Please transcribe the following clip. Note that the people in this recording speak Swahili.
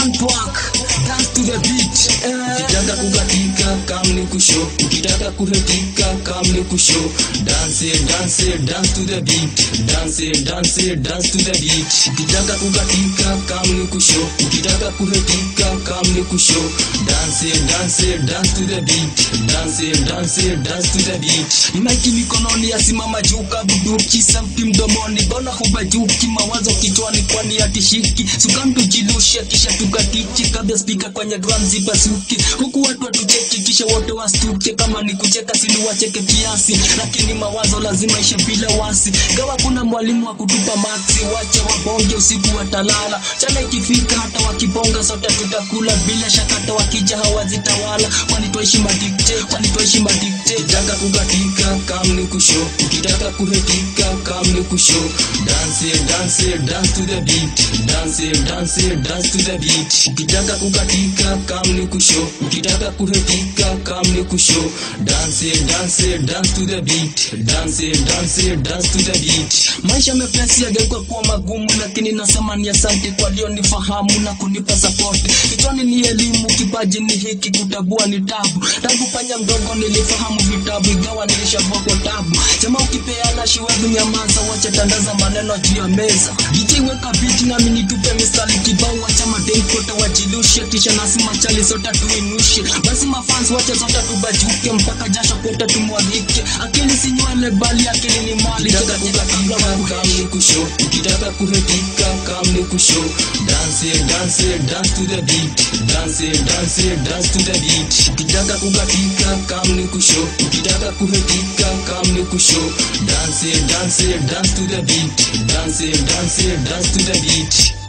want work dance to the beat eh. ukitaka kukatika kam ni kusho ukitaka kuhetika kam ni kusho dance dance dance to the beat dance dance dance to the beat ukitaka kukatika kam ni kusho ukitaka kuhetika kam ni kusho dance dance dance to the beat dance dance dance to the beat maiki mikononi asimama juu kabuduki sauti mdomoni bona hubajuki mawazo kichwani kwani atishiki sukamtujilushe kisha tukatiki kabla spika kwenye drum zipasuki huku watu watucheki kisha wote wastuke kama ni kucheka sini wacheke kiasi lakini mawazo lazima ishe bila wasi gawa kuna mwalimu wa kutupa maksi wache wabonge usiku watalala chana ikifika hata wakibonga sote tutakula bila shaka hata wakija hawazitawala kwani twaishi madikte kwani twaishi madikte ukitaka kukatika kam ni kusho ukitaka kuhetika kam ni kusho dance dance dance to the beat dance dance dance to the beat ukitaka kukatika kam ni kusho ukitaka kuhetika kam ni kusho dance dance dance to the beat dance dance dance to the beat maisha mepesi yageuka kuwa magumu lakini nasema ni asante kwa lionifahamu na kunipa support kichwani ni elimu kipaji ni hiki kutabua ni tabu tangu panya mdogo nilifahamu vitabu ingawa nilishavua kwa tabu chama ukipeana shiwevu nyamaza wacha tandaza maneno juu ya meza ikiweka biti nami nitupe mistari kibao wacha madenkote wajilushe kisha nasi machali sote tuinushe basi mafans wacha sote tubajuke mpaka jasho kote tumwagike akili si nywele bali akili ni mali ukitaka kukatika kam ni kusho ukitaka kuhetika kam ni kusho dance dance dance to the beat dance dance dance to the beat ukitaka kukatika kam ni kusho ukitaka kuhetika kam ni kusho dance dance dance to the beat dance dance dance to the beat